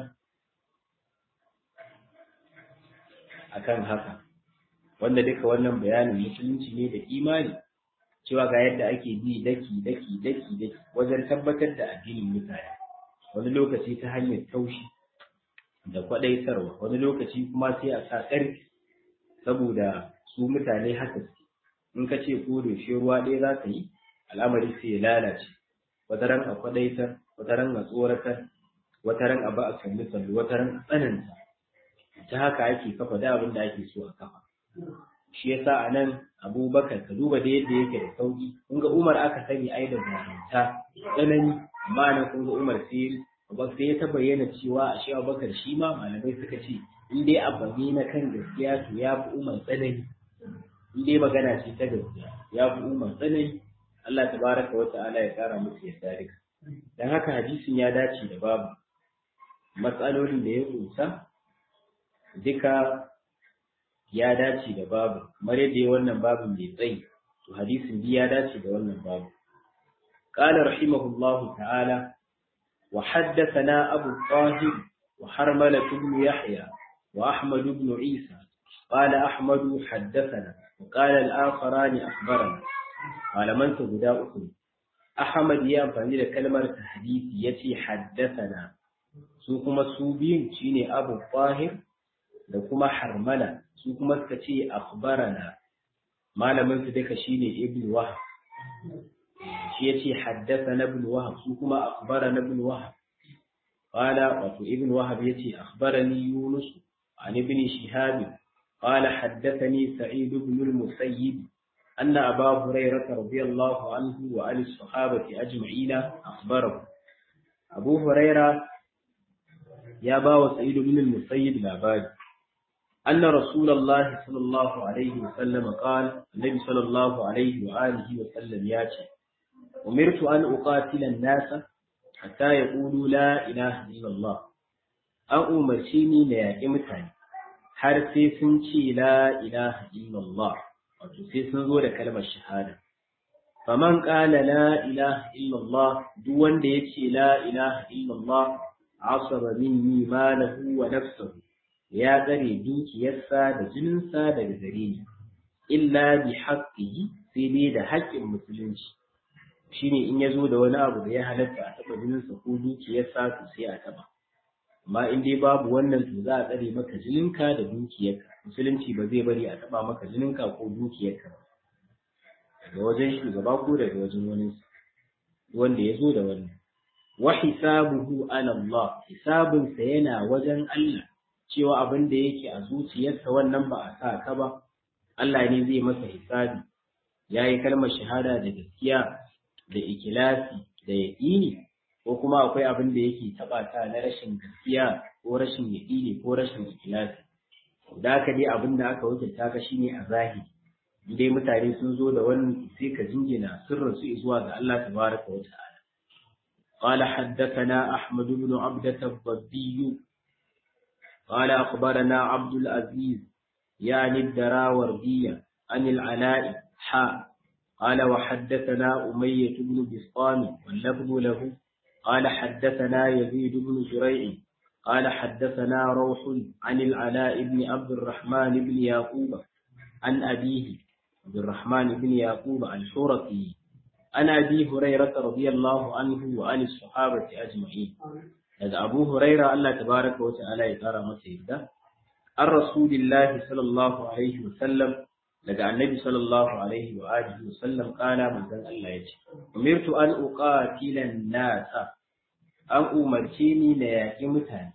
akan haka wanda duka wannan bayanin musulunci ne da imani cewa ga yadda ake bi daki daki daki daki wajen tabbatar da addinin mutane wani lokaci ta hanyar taushi da kwadaitarwa wani lokaci kuma sai a sa ƙarfi saboda su mutane haka su in ka ce ko da shi ruwa ɗaya za ka yi al'amari sai ya lalace wata ran a kwadaitar wata ran a tsoratar wata ran a ba a kalli sallu wata ran a tsananta ta haka ake kafa da abin da ake so a kafa shi yasa a nan abubakar ka duba da yadda yake da sauki kun ga umar aka sani ai da zaranta tsanani amma nan kun ga umar sai sai ya ta bayyana cewa a shi abubakar shi ma malamai suka ce in dai abu ne na kan gaskiya to ya fi umar tsanani in dai magana ce ta gaskiya ya fi umar tsanani Allah tabaraka wa ta'ala ya kara musu yadda duka dan haka hadisin ya dace da babu matsalolin da ya kusa duka ya dace da babu kamar yadda ya wannan babin mai tsayi to hadisin bi ya dace da wannan babu qala rahimahullahu ta'ala وحدثنا أبو الطاهر وحرملة بن يحيى وأحمد بن عيسى قال أحمد حدثنا وقال الآخران أخبرنا قال من تبدا أخرى أحمد يا أمفاني كلمة تحديث يتي حدثنا su kuma su biyun shine Abu Fahir da kuma Harmala su kuma suka ce akhbarana malamin su duka shine Ibn Wahab shi yace haddathana Ibn Wahab su kuma akhbarana Ibn Wahab qala wato Ibn Wahab yace akhbarani Yunus an Ibn Shihab qala haddathani Sa'id ibn al-Musayyib أن أبا هريرة رضي الله عنه وعن الصحابة أجمعين أخبره أبو هريرة يا باو سعيد بن المسيب لابد أن رسول الله صلى الله عليه وسلم قال النبي صلى الله عليه وآله وسلم ياتي أمرت أن أقاتل الناس حتى يقولوا لا إله إلا الله أن أمرتني ليأتي متاني har sai sun ce la ilaha illallah wato sai sun zo da kalmar shahada faman qala la ilaha illallah duk wanda yace la ilaha illallah asaba minni malahu wa nafsuhu ya tsare dukiyarsa da jininsa daga gare ni illa bi haqqihi sai dai da haƙƙin musulunci shine in ya zo da wani abu da ya halatta a taɓa jininsa ko dukiyarsa to sai a taɓa amma in dai babu wannan to za a tsare maka jininka da dukiyarka musulunci ba zai bari a taɓa maka jininka ko dukiyarka ba daga wajen shugaba ko daga wajen wani wanda ya zo da wannan wa hisabuhu ala Allah hisabinsa yana wajen Allah cewa abin da yake a zuciyarsa wannan ba a sa ka ba Allah ne zai masa hisabi ya yi kalmar shahada da gaskiya da ikilasi da yaƙini ko kuma akwai abin da yake taɓa ta na rashin gaskiya ko rashin yaƙini ko rashin ikilasi da aka dai abin da aka wakilta ka shine a zahiri dai mutane sun zo da wannan sai ka jingina sirrin su zuwa ga Allah tabaraka wa ta'ala قال حدثنا أحمد بن عبدة الضبي قال أخبرنا عبد العزيز يعني الدراوردية عن العلاء حاء قال وحدثنا أمية بن بسطام واللفظ له قال حدثنا يزيد بن زريع قال حدثنا روح عن العلاء بن عبد الرحمن بن يعقوب عن أبيه عبد الرحمن بن يعقوب الحرقي عن أبي هريرة رضي الله عنه وعن الصحابة أجمعين daga Abu Huraira Allah tabaraka wa ta'ala ya kara masa yadda an Rasulillahi sallallahu alaihi wa sallam daga Annabi sallallahu alaihi wa alihi wa sallam kana manzon Allah ya ce umirtu an uqatila nasa an umarce ni na yaƙi mutane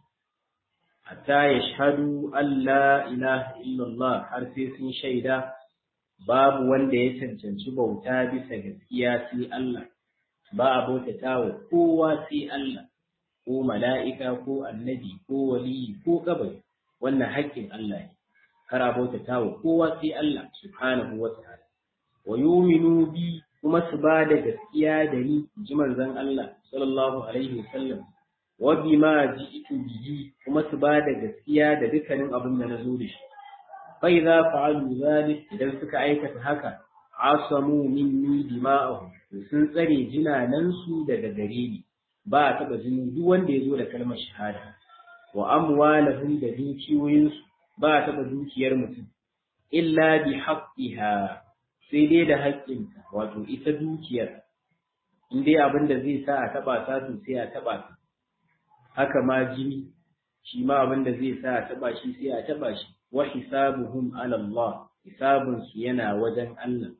hatta yashhadu an la ilaha illallah har sai sun shaida babu wanda ya cancanci bauta bisa gaskiya sai Allah ba a bautata wa kowa sai Allah ko mala'ika ko annabi ko waliyi ko kabari wannan haƙƙin Allah ne kar a bautata wa kowa sai Allah subhanahu wa ta'ala wa yuminu bi kuma su ba da gaskiya da ni ji manzon Allah sallallahu alaihi wasallam wa bima ji'tu bihi kuma su ba da gaskiya da dukkanin abin da na zo da shi fa idza fa'alu zalik idan suka aikata haka asamu minni dima'ahum sun tsare jinanan su daga gare ni ba a taɓa jini duk wanda ya zo da kalmar shahada wa amwalahum da dukiyoyinsu ba a taɓa dukiyar mutum illa bi haqqiha sai dai da haƙƙinta wato ita dukiyar in dai abin da zai sa a taɓa ta to sai a taɓa ta haka ma jini shi ma abin da zai sa a taɓa shi sai a taɓa shi wa hisabuhum ala Allah hisabun su yana wajen Allah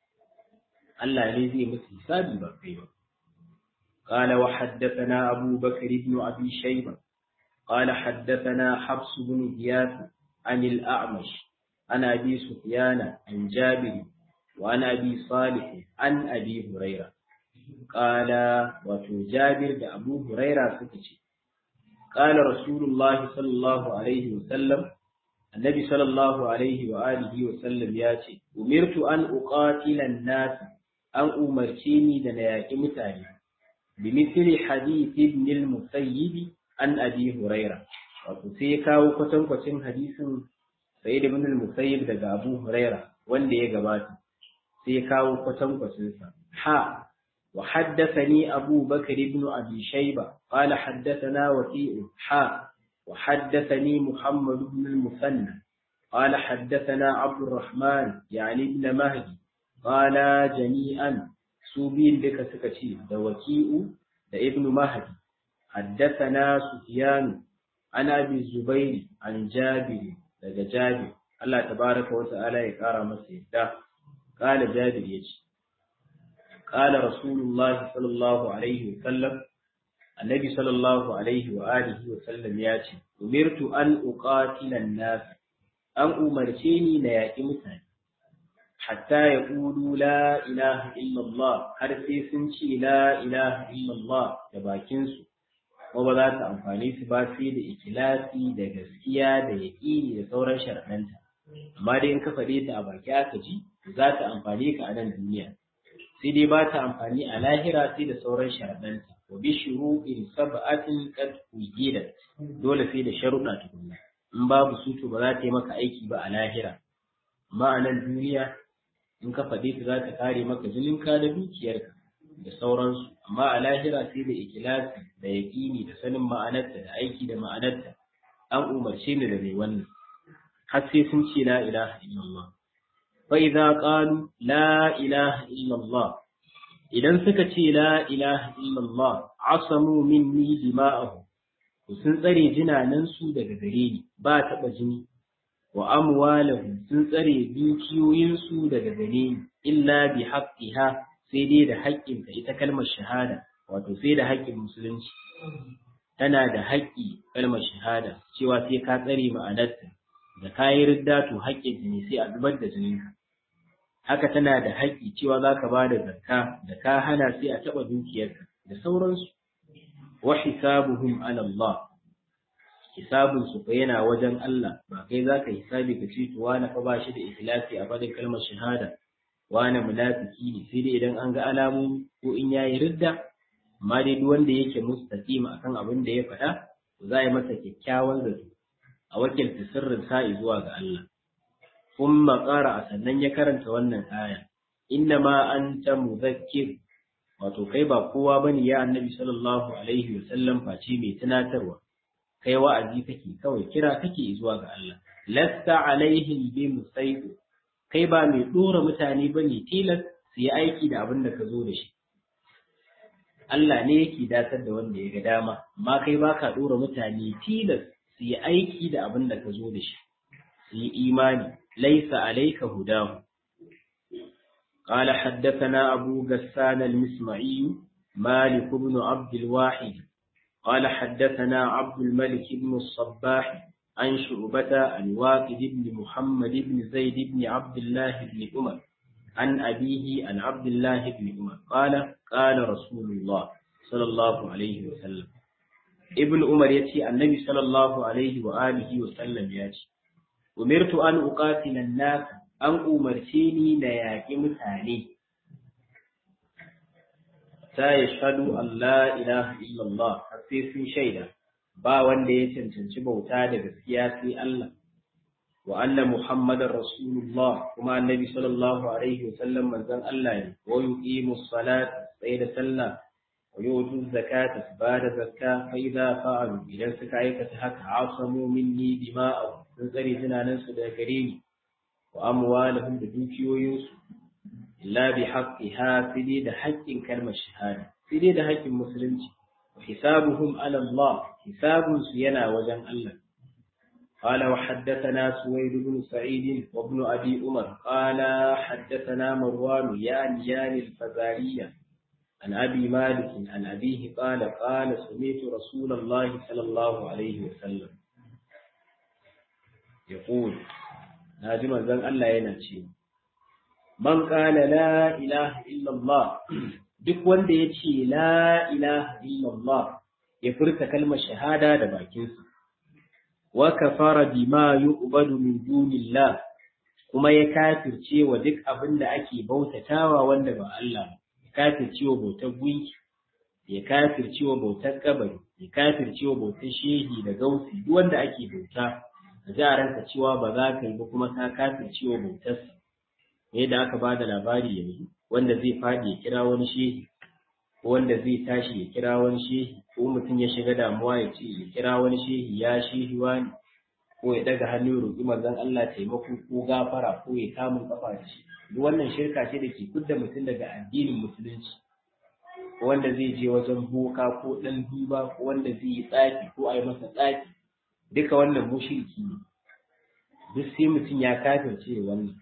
Allah ne zai musu hisabi ba kai ba قال وحدثنا أبو بكر بن أبي شيبة قال حدثنا حفص بن غياث عن الأعمش عن أبي سفيان عن جابر وعن أبي صالح عن أبي هريرة قال وفي جابر أبو هريرة سكتي قال رسول الله صلى الله عليه وسلم النبي صلى الله عليه وآله وسلم ياتي أمرت أن أقاتل الناس أن أمرتني دنياك متاني بمثل حديث ابن المسيب عن أبي هريرة wato sai ya kawo kwatankwacin hadisin Sayyid ibn al-Musayyib daga Abu Huraira wanda ya gabata sai ya kawo kwatankwacin sa ha وحدثني أبو بكر بن أبي شيبة قال حدثنا وكيء حاء وحدثني محمد بن المثنى قال حدثنا عبد الرحمن يعني ابن مهدي قال جميعا سوبين بك سكتي ده وكيء ده ابن مهدي حدثنا سفيان عن أبي الزبير عن جابر ده جابر الله تبارك وتعالى يقرأ مسيح قال جابر يجي قال رسول الله صلى الله عليه وسلم النبي صلى الله عليه وآله وسلم ياتي أمرت أن أقاتل الناس أن أمرتني نياكي متاني حتى يقولوا لا إله إلا الله har sai sun ce la ilaha illallah da bakinsu ko ba za ta amfani su ba sai da ikilasi da gaskiya da yaƙini da sauran sharaɗanta amma dai in ka faɗe ta a baki aka ji za ta amfani ka a nan duniya sai dai ba ta amfani a lahira sai da sauran sharaɗanta wa bi shuru'in sab'atin qad ujidat dole sai da sharuɗa tukunna in babu su to ba za ta yi maka aiki ba a lahira amma a nan duniya in ka faɗe ta za ta kare maka jininka da dukiyarka da sauransu amma a lahira sai da ikilasi da yaƙini da sanin ma'anarta da aiki da ma'anarta an umarce ni da mai wannan har sai sun ce la ilaha illallah فإذا قالوا لا إله إلا الله idan suka ce la ilaha illallah asamu minni dima'ahu sun tsare jinanansu daga gare ni ba taɓa jini wa amwalahu sun tsare dukiyoyinsu daga gare ni illa bi haqqiha sai dai da haƙƙin ta ita kalmar shahada wato sai da haƙƙin musulunci tana da haƙƙi kalmar shahada cewa sai ka tsare ma'anarta da kayi ridda to haƙƙin jini sai a zubar da jininka haka tana da haƙƙi cewa za ka ba da zakka da ka hana sai a taɓa dukiyarka da sauransu wa hisabuhum ala Allah hisabun su fa yana wajen Allah ba kai za ka hisabi ka ce to wani fa ba shi da ikhlasi a faɗin kalmar shahada wani munafiki ne sai dai idan an ga alamomi ko in yayi ridda amma dai duk wanda yake mustaqim akan abin da ya faɗa za a yi masa kyakkyawan zato a wakilta sirrin sa'i zuwa ga Allah ثم قرأ sannan ya karanta wannan aya inna ma anta muzakkir wato kai ba kowa bane ya annabi sallallahu alaihi wasallam face mai tunatarwa kai wa'azi kake kawai kira kake zuwa ga Allah lasta alaihim bi musaidu kai ba mai dora mutane bane tilas su yi aiki da abin da ka zo da shi Allah ne yake datar da wanda ya ga dama amma kai baka dora mutane tilas su yi aiki da abin da ka zo da shi su yi imani ليس عليك هداه قال حدثنا أبو غسان المسمعي مالك بن عبد الواحد قال حدثنا عبد الملك بن الصباح عن شعبة عن واقد بن محمد بن زيد بن عبد الله بن عمر عن أبيه عن عبد الله بن عمر قال قال رسول الله صلى الله عليه وسلم ابن عمر يتي النبي صلى الله عليه وآله وسلم يتي umirtu an uqatila an-nas an umarce ni na yaƙi mutane ta yashhadu an la ilaha illallah har sai sun shaida ba wanda ya cancanci bauta da gaskiya sai Allah wa anna muhammadar rasulullah kuma annabi sallallahu alaihi wasallam manzon Allah ne wa yuqimu salat sai da sallah wa yutu zakata ba da zakka fa idza fa'alu idan suka aikata haka asamu minni dima'ahum sun tsare tunanansu daga gare ni wa amwalahum da dukiyoyinsu illa bi haqqiha sai da haƙƙin kalmar shahada sai da haƙƙin musulunci wa hisabuhum ala Allah hisabun su yana wajen Allah قال وحدثنا سويد بن سعيد وابن أبي عمر قال حدثنا مروان يعني يعني الفزارية عن أبي مالك عن أبيه قال قال سمعت رسول الله صلى الله عليه وسلم يقول ناجم زن الله ينشي من قال لا إله إلا الله duk wanda ya ce la ilaha illallah ya furta kalmar shahada da bakinsa wa kafara bima yu'badu min dunillah kuma ya kafirce wa duk abin da ake bautatawa wanda ba Allah ba ya kafirce wa bautar gunki ya kafirce wa bautar kabari ya kafirce wa bautar shehi da gausi duk wanda ake bauta da za ranka cewa ba za ka yi ba kuma ka kafirce wa bautarsa yadda aka ba da labari yanzu wanda zai faɗi ya kira wani shehi ko wanda zai tashi ya kira wani shehi ko mutum ya shiga damuwa ya ce ya kira wani shehi ya shehi wani ko ya daga hannu ya roƙi manzon Allah taimako ko gafara ko ya kamun kafa da shi duk wannan shirka ce da ke kudda mutum daga addinin musulunci ko wanda zai je wajen boka ko dan duba ko wanda zai yi tsafi ko a yi masa tsafi duka wannan mushriki ne duk sai mutum ya kafirce wannan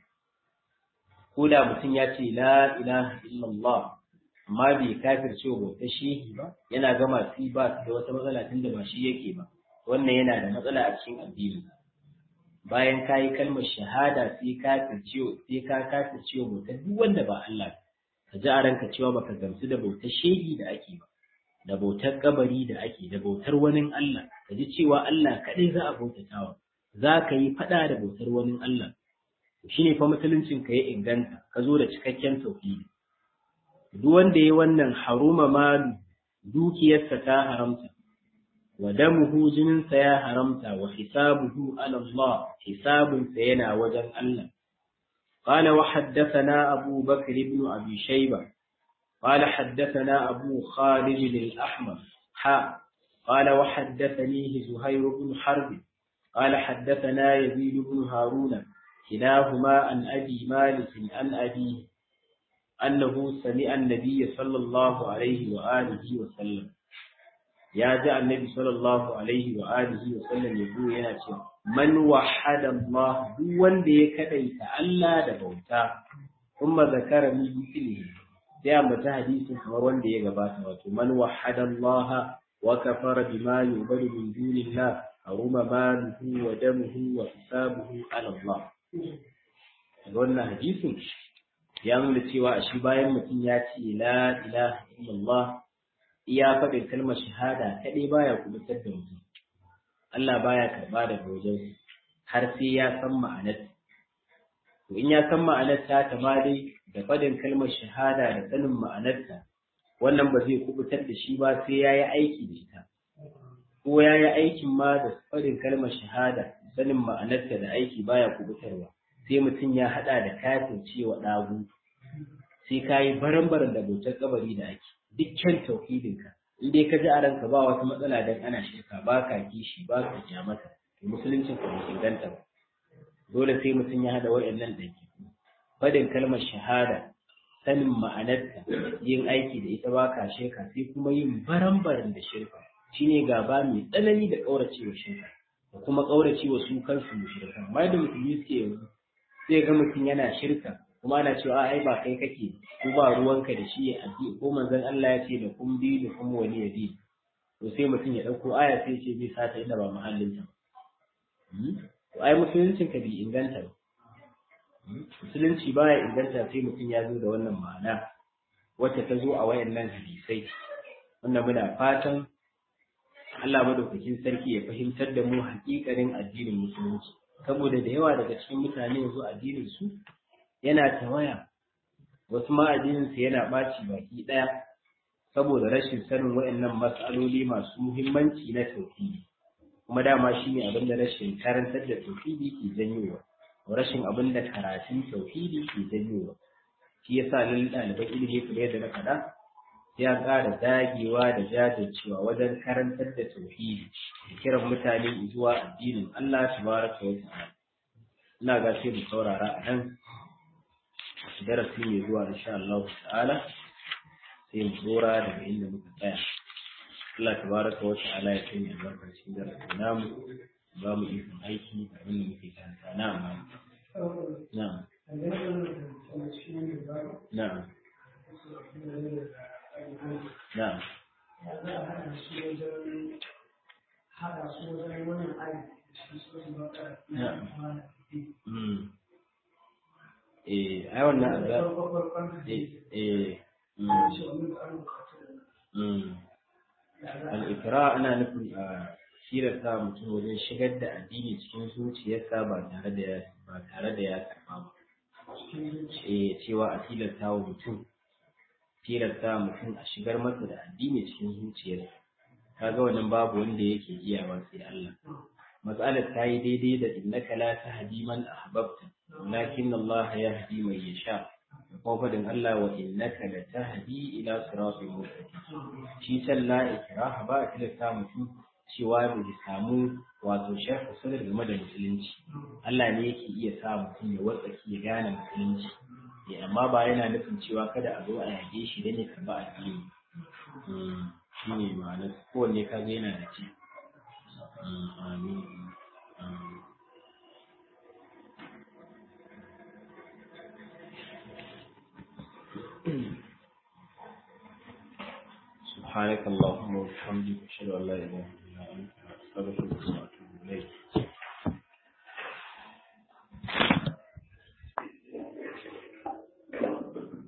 ko da mutum ya ce la ilaha illallah amma bai kafirce wa bautar shehi ba yana gama su ba su da wata matsala tunda ba shi yake ba wannan yana da matsala a cikin addini bayan ka yi kalmar shahada sai kafirce sai ka kafirce wa bautar duk wanda ba Allah ka ji a ranka cewa baka gamsu da bautar shehi da ake ba da bautar kabari da ake da bautar wani Allah ka ji cewa Allah kaɗai za a bautatawa za ka yi faɗa da bautar wani Allah shi ne fa musuluncin ka ya inganta ka zo da cikakken tauhidi duk wanda ya wannan haruma malu dukiyarsa ta haramta wa damuhu jininsa ya haramta wa hisabuhu ala Allah hisabunsa yana wajen Allah قال وحدثنا أبو بكر بن أبي شيبة قال حدثنا أبو خالد الأحمر حاء قال وحدثنيه زهير بن حرب قال حدثنا يزيد بن هارون كلاهما عن أبي مالك عن أبيه أنه سمع النبي صلى الله عليه وآله وسلم يا جاء النبي صلى الله عليه وآله وسلم يقول يا شيخ من وحد الله دون دي كديت ألا دبوتا ثم ذكر من مثله sai ambata hadisin kamar wanda ya gabata wato man wahada Allah wa kafara bima yu'badu min dunillah haruma maluhu wa damuhu wa hisabuhu ala Allah wannan hadisin ya nuna cewa a shi bayan mutum ya ce la ilaha illallah iya faɗin kalmar shahada kaɗai baya kubutar da mutum Allah baya karɓa daga wajen har sai ya san ma'anar to in ya san ma'anar ta ta ma dai da faɗin kalmar shahada da sanin ma'anarta wannan ba zai kubutar da shi ba sai ya yi aiki da ita ko ya yi aikin ma da faɗin kalmar shahada sanin ma'anarta da aiki baya kubutarwa sai mutum ya haɗa da kafin cewa ɗagu sai ka yi baran-baran da bautar kabari da ake dukkan tauhidinka in dai ka ji a ranka ba wata matsala dan ana shirka ba ka kishi ba ka kyamata to musuluncin ka bai inganta ba dole sai mutum ya haɗa waɗannan ɗaki faɗin kalmar shahada sanin ma'anarta yin aiki da ita ba ka shirka sai kuma yin baran-baran da shirka shine gaba mai tsanani da ƙauracewa shirka da kuma ƙauracewa su kansu mushrikan amma da musulmi suke yanzu sai ga mutum yana shirka kuma ana cewa ai ba kai kake ko ba ruwanka da shi ya addi ko manzon Allah ya ce da kun bi da kuma wani ya bi to sai mutum ya ɗauko aya sai ce zai sata inda ba muhallinta to ai musuluncin ka bi inganta ba musulunci baya inganta sai mutum ya zo da wannan ma'ana wacce ta zo a wayannan hadisai wanda muna fatan Allah madaukakin sarki ya fahimtar da mu hakikarin addinin musulunci saboda da yawa daga cikin mutane yanzu addinin su yana tawaya wasu ma addinin su yana ɓaci baki ɗaya saboda rashin sanin wayannan mas'aloli masu muhimmanci na tauhidi kuma dama shine abin da rashin karantar da tauhidi ke janyowa rashin abin da karatun tauhidi ke janyowa shi yasa lallai ɗaliban ilimi kamar yadda na faɗa sai an ƙara dagewa da jajircewa wajen karantar da tauhidi da kiran mutane zuwa addinin Allah tabaraka wa ta'ala ina ga sai mu saurara a nan darasi mai zuwa insha Allah ta'ala sai mu dora daga inda muka tsaya Allah tabaraka wa ta'ala ya sanya albarka cikin darasin namu ba mu ikon aiki da abin da muke karanta na'am na'am na'am na'am Eh, ai wannan azab eh eh al-ikra ana nufin a shirar sa mutum wajen shigar da addini cikin zuciyarsa ba tare da ya ba tare da ya karba ba eh cewa a tilasta wa mutum tilasta mutum a shigar masa da addini cikin zuciyarsa kaga wannan babu wanda yake iyawa sai Allah mas'alar ta yi daidai da innaka la tahdi man ahbabta walakin Allah yahdi man yasha kuma faɗin Allah wa innaka la tahdi ila siratin mustaqim shi sallah ikraha ba a tilasta mutum cewa bai samu wato sharhu sadar game da musulunci Allah ne yake iya sa mutum ya watsaki ya gane musulunci ya amma ba yana nufin cewa kada a zo a yage shi dan ya karba addini shi ne ma'anar kowanne ka ga yana da ci amin سبحانك اللهم وبحمدك اشهد ان لا اله الا انت استغفرك واتوب اليك